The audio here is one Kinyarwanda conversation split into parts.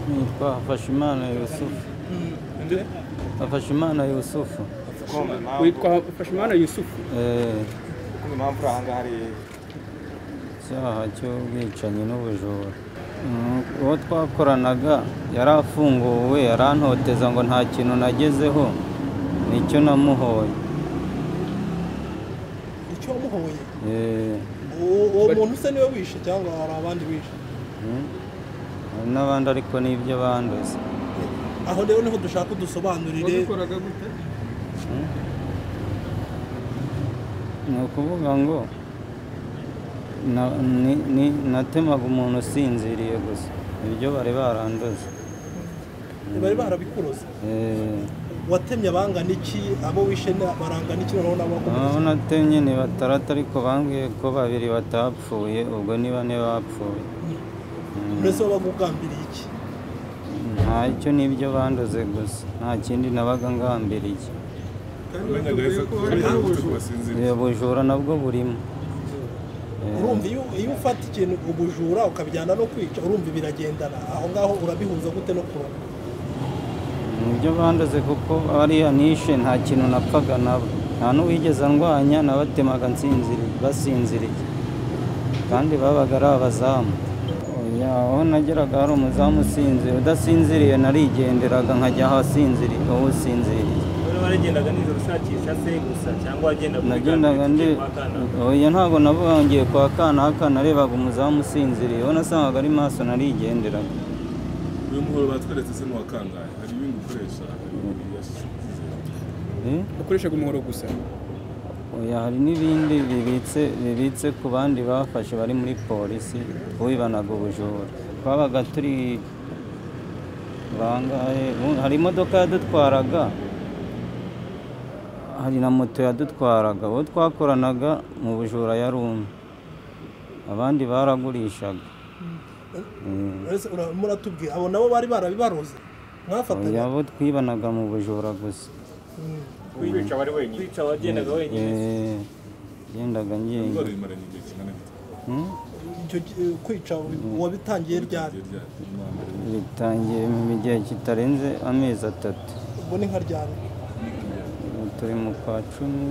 nitwa Hafashimana Yusufu Hafashimana Yusufu witwa Fashimana Yusufu Eh, impamvu uri ahangaha ari icyaha cy'ubwicanyi n'ubujura Mm, uwo twakoranaga yari afunguwe yarantoteza ngo nta kintu nagezeho nicyo namuhoye icyo wamuhoye Eh, uwo uwo muntu usa niwe wishe cyangwa hari abandi wishe mm, hari n'abandi ariko n'ibyo banduza aho rero niho dushaka udusobanurire wabikoraga gute ni ukuvuga ngo na- ni- ni- natemaga umuntu usinziriye gusa ibyo bari baranduza bari barabikuroze Eh, watemye abangana iki abo wishe na- barangana iki noneho nabo abo wakomereza natemye ni batandatu ariko bambwiye ko babiri batapfuye ubwo ni bane bapfuye mbese wowe bagugambiriye iki ntacyo n'ibyo banduze gusa nta kindi nabaga ngambiriye kandi batubwiye ko hari ubujura ubu bujura nabwo burimo urumva iyo iyo ufata ikintu ubujura ukabijyana no kwica urumva biragendana aho ngaho urabihuza gute no kuroga nibyo banduze kuko ariya nishe nta kintu napfaga nabo nta n'uwigeze ndwanya nabatemaga nsinziriye basinziriye kandi babaga ari abazamu Oya, aho nageraga hari umuzamu usinziriye udasinziriye narigenderaga nkajya ahasinziriye aho usinziriye Wowe waragendaga nijoro ushakisha se gusa cyangwa wagendaga nagendaga ndi oya ntabwo nabongeye kwa kanaka narebaga umuzamu usinziriye ubona asangaga ari maso narigenderaga uyu muhoro batweretse se n'uwakangaye hari ibindi ukoresha hari ibindi yashyize Eh? ukoreshaga umuhoro gusa oya hari n'ibindi bibitse bibitse ku bandi bafashe bari muri polisi wibanaga ubujura twabaga turi bangahe ubu- hari imodoka yadutwaraga hari na moto yadutwaraga uwo twakoranaga mu bujura yari umwe abandi baragurishaga Mm. mbese ura- muratubwira abo nabo bari barabibaroze mwafatanya abo twibanaga mu bujura gusa Mm. kwica bari wenyine kwica wagendaga wenyine Eh, gendaga indwara ngenda imaranye igihe kingana gute Hmm? icyo gi- kwica wabitangiye ryari igihe ryari nyuma mbere bitangiye mu gihe kitarenze amezi atatu ubwo ni nka ryari Ubu turi mu kwa cumi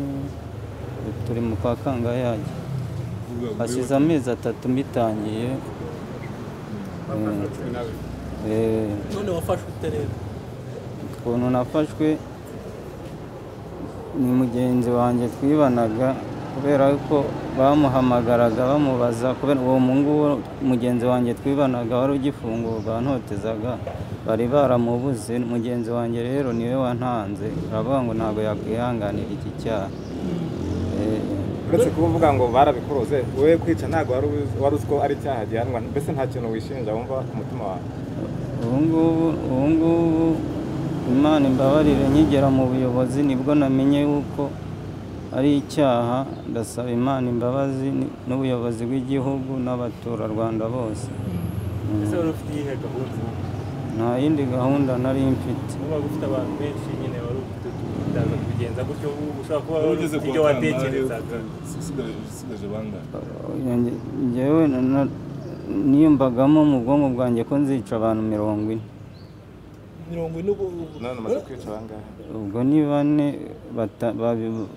ubu turi mu kwa kangayaga uvuga ngo hasize amezi atatu mbitangiye Eh, none wafashwe ute rero ukuntu nafashwe ni mugenzi wanjye twibanaga kubera ko bamuhamagaraga bamubaza kubera uwo nguwo mugenzi wanjye twibanaga wari ugifungurwa ntotezaga bari baramubuze mugenzi wanjye rero niwe wantanze aravuga ngo ntabwo yakwihanganira iki cyaha Eh, uretse kuba uvuga ngo barabikuroze wowe kwica ntabwo wari uzi- wari uzi ko ari icyaha gihanwa mbese nta kintu wishinja wumva ku mutima wawe ubu ngubu ubu ngubu imana imbabarire nkigera mu buyobozi nibwo namenye yuko ari icyaha ndasaba imana imbabazi ni- n'ubuyobozi bw'igihugu n'abaturarwanda bose ese wari ufite iyihe gahunda nta yindi gahunda nari mfite ubaga ufite abantu benshi nyine wari ufite utaza kubigenza gutyo ubu ushobora kuba wowe wari ugeze ufite ku ibyo watekerezaga wakangaye usigaje usigaje bangahe Nge- ngewe na- na- niyumvagamo mu bwonko bwanjye ko nzica abantu mirongo ine mirongo ine ubu- none umaze kwica bangahe ubwo ni bane bata- babi-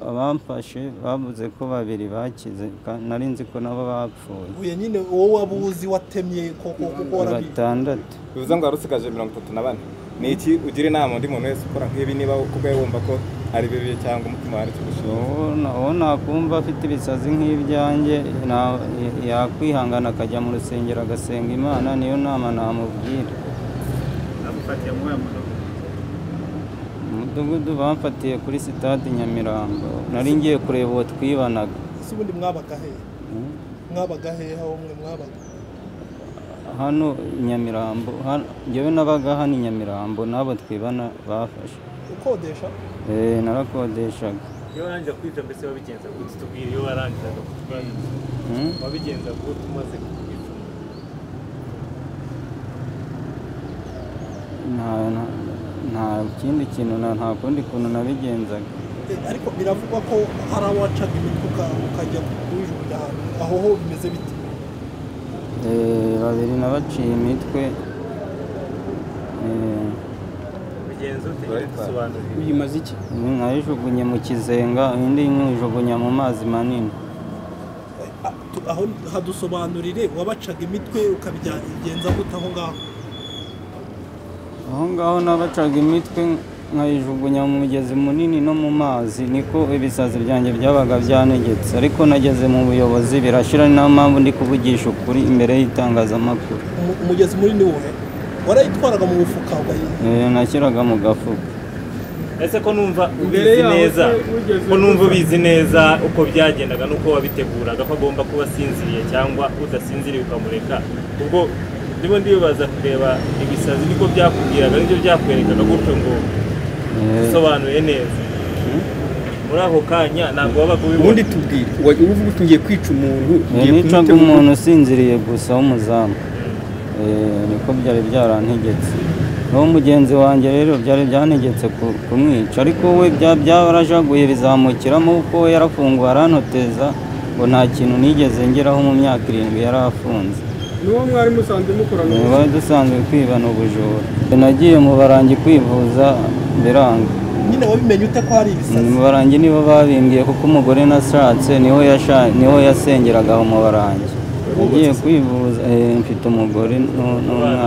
abamfashe bavuze ko babiri bakize ka- nari nzi ko nabo bapfuye uye nyine wowe wabuzi watemye koko kuko warabizi batandatu bivuze ngo wari usigaje mirongo itatu na bane ni iki ugira inama undi muntu wese ukora nk'ibi niba kubwe wumva ko ari bibi cyangwa umutima wawe ari kigushinja uwo na- uwo nakumva afite ibisazi nk'ibyanjye na- yakwihangana akajya mu rusengero agasenga imana niyo nama namubwira agufatiye muri ayo mudogo umudugudu bamfatiye kuri sitade nyamirambo nari ngiye kureba uwo twibanaga si ubundi mwabaga hehe Mm. mwabaga hehe aho mwe mwabaga hano i nyamirambo hano- njyewe nabaga hano i nyamirambo n'abo twibana bafashe ukodesha Eh, narakodeshaga iyo warangije kwica mbese wabigenza gute tubwire iyo warangizaga kutwaza Mm. wabigenza gute umaze kukwica Nta- nta- nta kindi kintu na- nta kundi kuntu nabigenzaga Eh, ariko biravugwa ko hari awacaga imitwe uka- ukajya kujugunya ahantu aho ho bimeze bite Eh, babiri nabaciye imitwe Eh, bigenze ute nyine dusobanurire uyimaze iki iyi nayijugunye mu kizenga indi nyijugunya mu mazi manini Ah, tu- aho hadusobanurire wabacaga imitwe ukabigenza gute aho ngaho aho ngaho nabacaga imitwe nkayijugunya mu mugezi munini no mu mazi niko ibisazi byanjye byabaga byanegetse ariko nageze mu buyobozi birashira ni nta mpamvu ndi kuvugisha ukuri imbere y'itangazamakuru Umu- umugezi munini wowe warayitwaraga mu mufuka wayi- Eh, nashyiraga mu gafuka ese ko numva Imbere ubizi yaho neza se wigeze ko numva wumva? ubizi neza uko byagendaga n'uko wabiteguraga ko agomba kuba asinziriye cyangwa udasinziriye ukamureka ubwo ndimo ndibaza kureba ibisazi niko byakubwiraga nibyo byakwerekaga gutyo ngo Eh, usobanuye neza muri ako kanya ntabwo wabaga ubibona ubundi tubwire wa- ubu uvuga uti ngiye kwica umuntu Eh, ngiye nicaga kumutema- umuntu usinziriye gusa w'umuzamu Eh, niko byari byarantegetse n'uwo mugenzi wanjye rero byari byantegetse ku- kumwica ariko we bya- byarajaguye bizamukiramo kuko we yarafunguwe aranoteza ngo nta kintu nigeze ngeraho mu myaka irindwi yari afunze n'uwo mwari musanze mukorana Eh, bari dusanzwe kwibana ubujura nagiye mu barangi kwivuza biranga nyine wabimenye ute ko hari ibisazi mu barangi nibo babimbwiye kuko umugore nashatse niho yasha- niho yasengeraga aho mu barangi nagiye kwivuza eh, mfite umugore n'u- n'umwana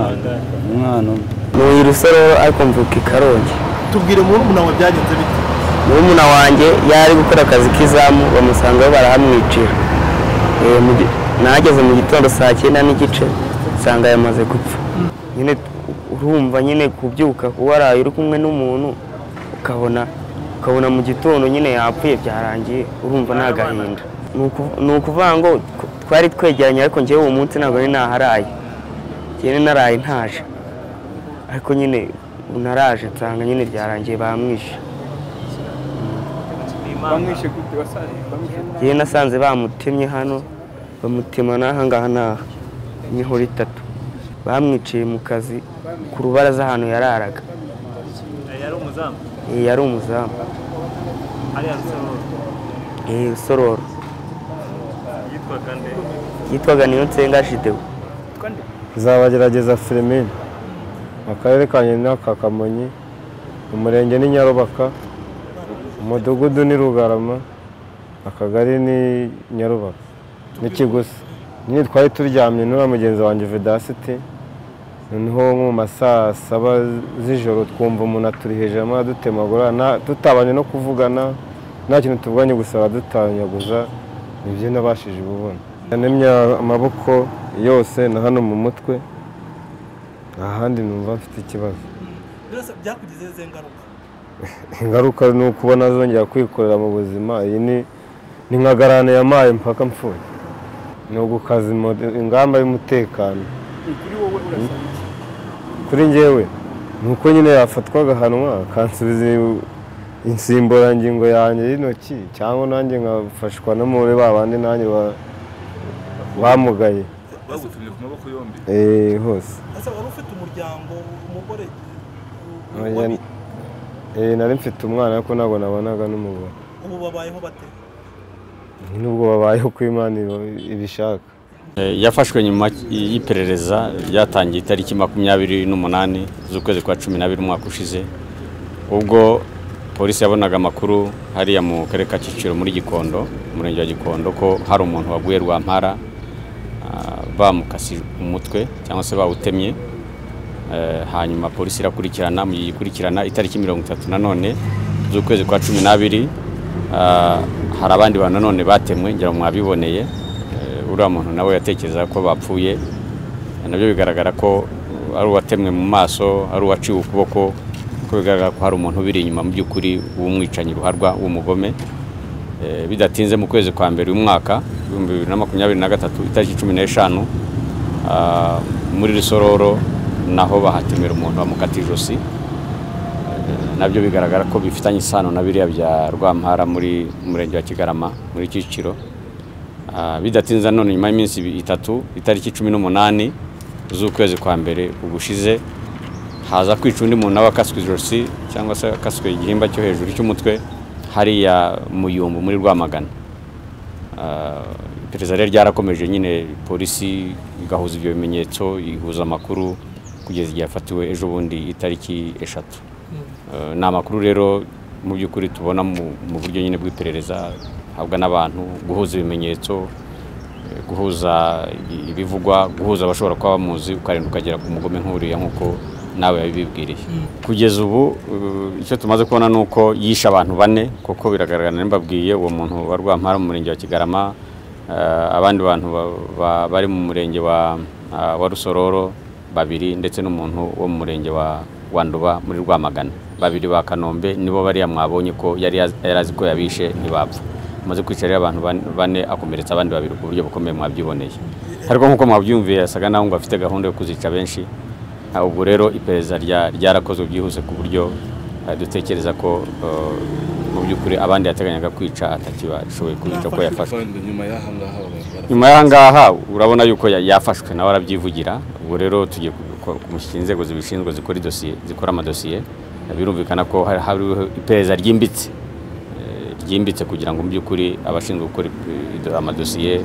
umwana umwe ni rusoro ariko mvuka i karongi tubwire murumuna wawe byagenze bite murumuna wanjye yari gukora akazi k'izamu bamusangaho barahamwicira Eh, mu gi- nahageze mu gitondo saa cyenda n'igice nsanga yamaze gupfa nyine urumva nyine kubyuka kuba waraye uri kumwe n'umuntu ukabona ukabona mu gitondo nyine yapfuye byarangiye urumva ni agahinda Ni uku- ni ukuvuga ngo ku- twari twegeranye ariko ngewe uwo munsi ntabwo nari naharaye njyewe naraye ntaje ariko nyine ubu naraje nsanga nyine byarangiye bamwishe bamwishe gute wasaye bamwishe yewe nasanze bamutemye hano bamutema n'aha ngaha n'aha imihoro itatu bamwiciye mu kazi ku rubaraza ahantu yararaga yari umuzamu Eh, yari umuzamu ariya rusororo Eh, rusororo yitwaga nde yitwaga niyo nsenga shidewo nzabagerageza filimine mu karere ka nyina ka kamonyi mu murenge ni nyarubaka umudugudu ni rugarama akagari ni nyarubaka n'ikigusi nyine twari turyamye n'uriya mugenzi wanjye vedasiti noneho mu ma saa saba z'ijoro twumva umuntu aturi hejuru arimo aradutemagura nta- tutabanje no kuvugana nta kintu tuvuganye gusa aradutanyaguza nibyo nabashije ububona yanemye amaboko yose na hano mu mutwe nta handi numva mfite ikibazo byose byakugize ze ngaruka ingaruka ni ukubona zongera kwikorera mu buzima iyi ni ni nka garane yamaye mpaka mpfuye ni ugukaza imo- ingamba y'umutekano kuri wowe urasaba iki kuri njyewe ni uko nyine yafatwa agahanwa akansubiza insimburangingo yanjye y'intoki cyangwa nanjye nkafashwa no muri ba bandi nanjye ba- bamugaye bagutumye ku maboko yombi Eh, hose ese wari ufite umuryango umugore Oya, Eh, nari mfite umwana ariko ntabwo nabonaga n'umugore ubu babayeho bate nubwo babayeho ko imana iba- ibishaka Eh, yafashwe nyuma y'iperereza ryatangiye itariki makumyabiri n'umunani z'ukwezi kwa cumi n'abiri umwaka ushize ubwo polisi yabonaga amakuru hariya mu karere ka Kicukiro muri Gikondo umurenge wa Gikondo ko hari umuntu waguye rwampara ah, bamukase umutwe cyangwa se bawutemye Eh, hanyuma polisi irakurikirana mu ikurikirana itariki mirongo itatu nanone z'ukwezi kwa cumi n'abiri ah, hari abandi bantu nanone batemwe ngira ngo mwabiboneye Eh, uriya muntu nawe yatekerezaga ko bapfuye nabyo bigaragara ko uh, ari uwatemwe mu maso ari uwaciwe ukuboko ko bigaragara ko hari umuntu ubiri inyuma mu by'ukuri w'umwicanyi ruharwa w'umugome Eh, bidatinze mu kwezi kwa mbere uyu mwaka ibihumbi bibiri na makumyabiri na gatatu itariki cumi n'eshanu ah, muri rusororo naho bahatemera umuntu bamukata ijosi Eh, nabyo bigaragara ko bifitanye isano na biriya bya rwampara muri murenge wa kigarama muri kicukiro Ah, bidatinze none nyuma y'iminsi ibi- itatu itariki cumi n'umunani z'ukwezi kwa mbere ugushize haza kwica undi muntu nawe akaswe ijosi cyangwa se akaswe igihimba cyo hejuru cy'umutwe hariya mu yumbu muri rwamagana Ah, iperereza rero ryarakomeje nyine polisi igahuza ibyo bimenyetso ihuza amakuru ku kugeza igihe yafatiwe ejo bundi itariki eshatu Eh, ni amakuru rero mu by'ukuri tubona mu mu buryo nyine bw'iperereza habwa n'abantu guhuza ibimenyetso eh, guhuza i- ibivugwa guhuza abashobora kuba bamuzi ukarinda ukagera ku mugome nk'uriya nk'uko nawe yabibwiriye kugeza ubu eh, icyo tumaze kubona ni uko yishe abantu bane kuko biragaragara n'imbabwiye uwo muntu wa rwampara mu murenge wa kigarama Eh, abandi bantu ba- ba- bari mu murenge wa ah, wa rusororo babiri ndetse n'umuntu wo mu murenge wa wa nduba muri rwamagana babiri ba kanombe nibo bariya mwabonye ko yari yaz- yari azi ko yabishe ntibapfa amaze kwica rero abantu ban- bane akomeretsa abandi babiri ku buryo bukomeye mwabyiboneyeho ariko nk'uko mwabyumviye yasaga naho ngo afite gahunda yo kuzica benshi Ah, ubwo rero iperereza rya- ryarakozwe byihuse ku buryo ah, dutekereza ko eh, mu by'ukuri abandi yateganyaga kwica atakibashoboye kubica ko yafashwe nyuma y'aha ngaha barafata nyuma y'aha ngaha urabona yuko ya- yafashwe nawe arabyivugira ubwo rero tugiye ku- ku- kumushyira inzego zibishinzwe zikora idosiye zikora amadosiye birumvikana ko hari hariho iperereza ryimbitse eh, ryimbitse kugira ngo mu by'ukuri abashinzwe gukora ip- ido- amadosiye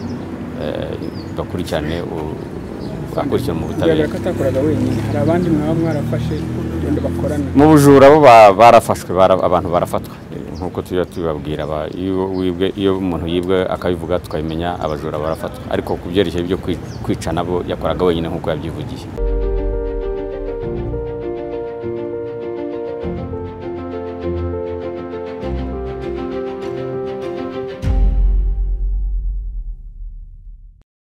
eh, bakurikirane u- bakurikirane mu butabera bigaragara ko atakoraga wenyine hari abandi mwaba mwarafashe wenda bakorana mu bujura bo ba- barafashwe bara- abantu barafatwa Eh, nk'uko tujya tubibabwira ba- iyo wibwe- iyo umuntu yibwe akabivuga tukabimenya abajura barafatwa ariko ku byerekeye byo kwi- kwica nabo yakoraga wenyine nk'uko yabyivugiye